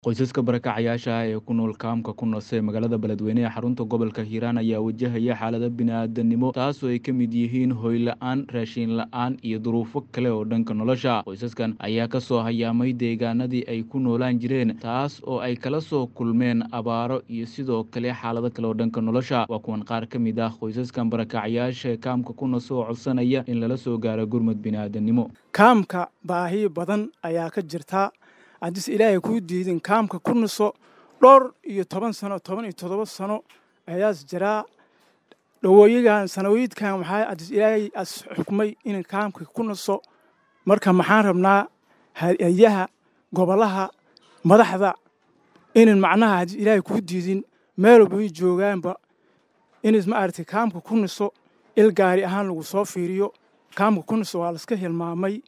Qoysaska barakacayaasha ah ee ku nool kaamka ku nool ee magaalada Beledweyne ee xarunta gobolka Hiiraan ayaa wajahaya xaalado bini'aadanimo taasoo ay ka mid yihiin hoy la'aan, raashin la'aan iyo duruufo kale oo dhanka nolosha. Qoysaskan ayaa ka soo hayaamay deegaanadii ay ku noolaan jireen taas oo ay kala soo kulmeen abaaro iyo sidoo kale xaalado kale oo dhanka nolosha. Waa kuwan qaar ka mid ah qoysaskan barakacayaasha ee kaamka ku nool oo codsanaya in lala soo gaaro gurmad bini'aadanimo. kaamka baahi badan ayaa ka jirta haddis ilaahay kuu diidin kaamka ku naso dhowr iyo toban sano toban iyo toddoba sano ayaas jiraa dhawooyigan sanawiidkan maxaa haddis ilaahay as xukmay in kaamka ku naso marka maxaan rabnaa hay-adaha gobolaha madaxda inin macnaha haddis ilaahay kuu diidin meel walba ay joogaanba inis ma aragtay kaamka ku naso il gaari ahaan lagu soo fiiriyo kaamka ku naso waa laska hilmaamay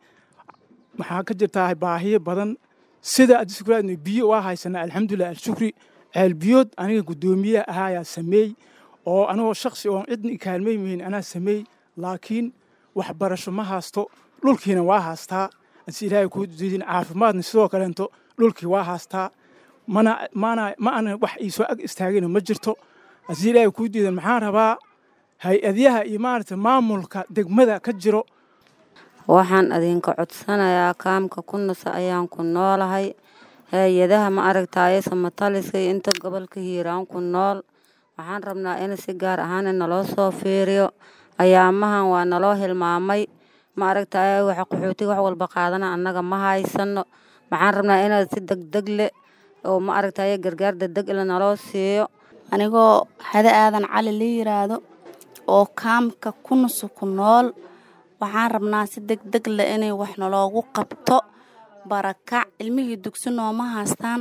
maxaa ka jirtaa baahiyo badan sida adiskuraadna biyo waa haysanaa alxamdulilah alshukri ceel biyood aniga guddoomiyaha ahaa ayaa sameey oo anigoo shaksi oon cidna ikaalmaymayn anaa sameey laakiin waxbarasho ma haasto dhulkiina waa haastaa adis ilaahay kuu diidin caafimaadna sidoo kaleento dhulkii waa haastaa mana mana ma ana wax iisoo ag istaagina ma jirto adis ilaahay kuu diidan maxaan rabaa hay-adyaha iyo maaragtay maamulka degmada ka jiro waxaan idinka codsanayaa kaamka ku nasa ayaan ku noolahay hay-adaha ma aragtaaye samataliska iyo inta gobolka hiiraan ku nool waxaan rabnaa in si gaar ahaan in naloo soo fiiriyo ayaamahan waa naloo hilmaamay ma aragtaaye waxa qaxootiga wax walba qaadana annaga ma haysano waxaan rabnaa inaad si degdeg leh oo ma aragtaaye gargaar degdeg le naloo siiyo anigoo hade aadan cali la yiraahdo oo kaamka ku naso ku nool waxaan rabnaa si deg deg leh inay wax naloogu qabto barakac ilmihii dugsi nooma haastaan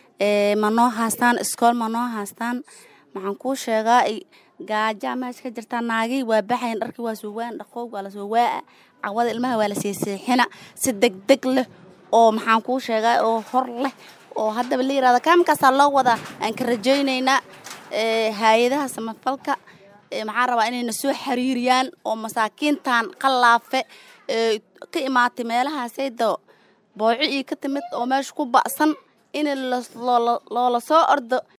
ma noo haastaan iskool ma noo haastaan maxaan kuu sheegaa gaajaa meesha ka jirtaa naagii waa baxayan dharkii waa soo waan dhaqoog waa lasoo waa'a cawada ilmaha waa la seeseexina si deg deg leh oo maxaan kuu sheegaa oo hor leh oo haddaba la yirahdo kaamkaasaa loo wadaa aan ka rajaynaynaa hay-adaha samafalka maxaan rabaa inayna soo xiriiriyaan oo masaakiintan qalaafe ka imaatay meelahaasayda booco io ka timid oo meesha ku ba'san in loola soo ordo